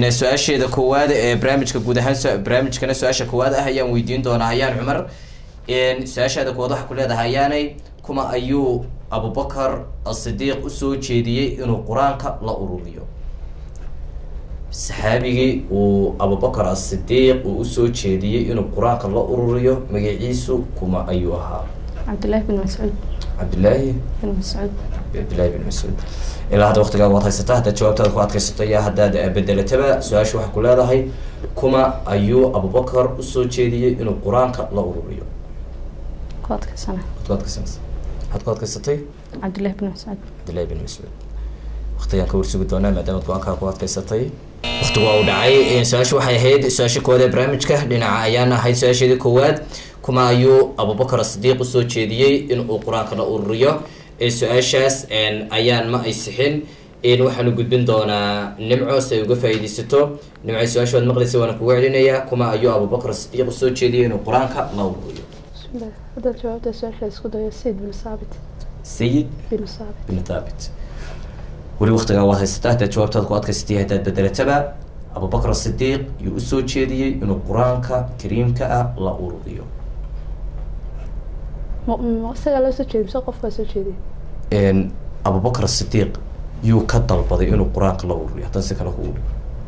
su-aasheeda koowaad ee barnaamijka guud ahaan su- barnaamijkana su-aasha koowaad ah ayaan weydiin doonaa ayaan cumar su-aashaada koowaad waxaa ku leedahay ayaanay kuma ayuu abubakar asidiiq usoo jeediyey inuu qur-aanka la ururiyo saxaabigii uu abubakar asidiiq uu usoo jeediyey inuu qur-aanka la ururiyo magaciisu kuma ayuu ahaa cabdillaahi bin mascuud cabdillaahi bin mascuud cabdillahi bin mascuud ilaa hadda waqtigaa waad haysataa haddaad jawaabtaada ku adkaysato iyo haddaad bedelataba su-aasha waxaa ku leedahay kuma ayuu abubakar usoo jeediyey inuu qur-aanka la ururiyo ku adkaysana waad ku adkaysanaysa waxaad ku adkaysatay cabdillaahi bin mascuud cabdillahi bin mascuud waqtigaan ka warsugi doonaa maadaama go-aankaa ku adkaysatay waqtigu waa u dhacay su-aasha waxay ahayd su-aasha koowaad ee barnaamijka dhinaca ayaan ahayd su-aasheedii koowaad kuma ayuu abubakar asidiiq usoo jeediyey in uu qur-aanka la ururiyo ee su-aashaas ayaan ma ay sixin waxaanu gudbin doonaa nimco si ay uga faa'iidaysato nimco su-aasha waad maqlaysa waana kugu celinayaa kuma ayuu abubakar asidiiq usoo jeediyey inuu qur-aanka la ururiyo bismillah haddaad jawaabta su-aasha isku dayo sayid bin saabit sayid bin saabit bin thaabit weli waqtigaa waad haysataa haddaad jawaabtaada ku adkaysatay haddaad bedelataba abubakar asidiiq yuu usoo jeediyey inuu qur-aanka kariimka ah la ururiyo ma ma isagaa loo soo jeediy mise qofkaa soo jeediyay abubakar asidiiq yuu ka dalbaday inuu qur-aanka la ururiyo haddana si kale kugu dhigo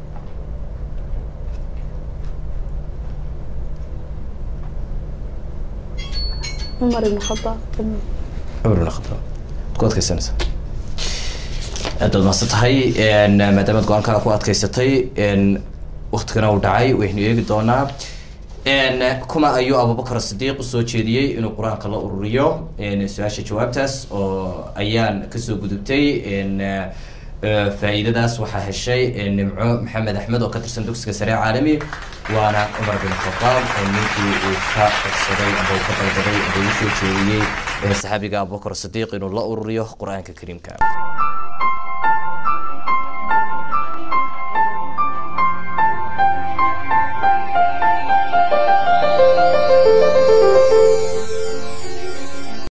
cumar ibn khadaab cumar bin khadaab ad ku adkaysanaysaa aad baad mahadsan tahay maadaamaad go-aankaa ku adkaysatay waktigana uu dhacay waynu eegi doonaa kuma ayuu abubakar asidiiq usoo jeediyey inuu qur-aanka la ururiyo su-aasha jawaabtaas oo ayaan kasoo gudubtay faa-iidadaas waxaa heshay nimco maxamed axmed oo ka tirsan dugsiga sare caalami waana cumar bin khadaab ninkii uu ka codsaday amba uu ka dalbaday amba uu soo jeediyey saxaabiga abubakar asidiiq inuu la ururiyo qur-aanka kariimka